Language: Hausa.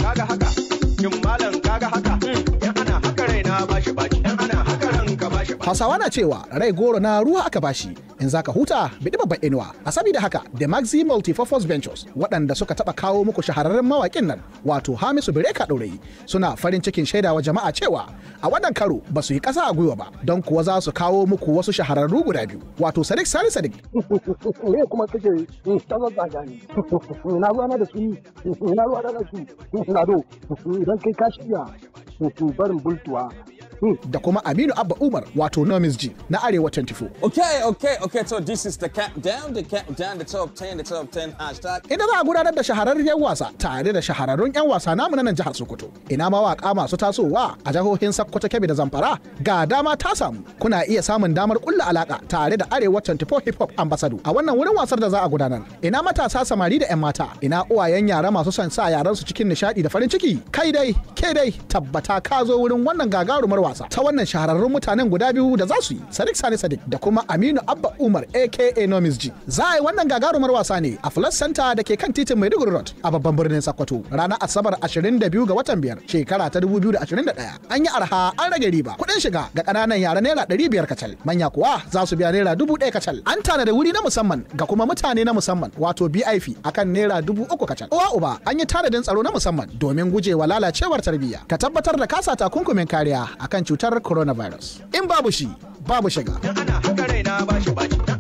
kaga haka shin malam kaga haka yan ana haka raina bashi baci yan ana haka ranka bashi baci Hausawa na cewa rai goro na ruwa aka bashi in zaka huta bidi babban inuwa a saboda haka the Maxi Multipurpose Ventures waɗanda suka taɓa kawo muku shahararren mawaƙin nan wato Hamisu Bireka Ɗorayi suna farin cikin shaidawa jama'a cewa a wannan karo ba su yi ƙasa a gwiwa ba don kuwa za su kawo muku wasu shahararru guda biyu wato Sadiq Sani Sadiq me kuma kake ta zazzaga ni na ruwa na da su na ruwa na da su na do idan kai ka shirya to barin bultuwa da kuma Aminu Abba Umar wato Nomis G na Arewa 24 Okay, okay, okay. So this is the countdown, the countdown, the top 10, the top 10 hashtag. inda za a gudanar da shahararren wasa tare da shahararrun 'yan wasa namu na nan jihar Sokoto. Ina mawaka masu tasowa a jihohin Sokoto, Kebbi da Zamfara ga dama ta samu. Kuna iya samun damar kulla alaka tare da Arewa 24 Hip Hop Ambassador a wannan wurin wasar da za a gudanar. Ina matasa samari da 'yan mata, ina uwayen yara masu son sa yaran su cikin nishadi da farin ciki. Kai dai, ke dai, tabbata ka zo wurin wannan gagarumar wasa ta wannan shahararrun mutanen guda biyu da za su yi. Sadiq Sani Sadiq da kuma Aminu Abba Umar aka Nomis G. Za a yi wannan gagarumar wasa ne a Plus Center da ke kan titin Maiduguri Road a babban birnin Sokoto ranar Asabar 22 ga watan biyar shekara ta 2021. An yi arha an rage riba. Kuɗin shiga ga ƙananan yara naira 500 kacal. Manya kuwa za su biya naira 1000 kacal. An tanada wuri na musamman ga kuma mutane na musamman wato BIP akan naira 3000 kacal. Uwa uba an yi tanadin tsaro na musamman domin gujewa lalacewar tarbiyya. Ka tabbatar da kasa takunkumin kariya akan cutar coronavirus. In babu shi babu shiga. yan ana haka raina bashi baci yan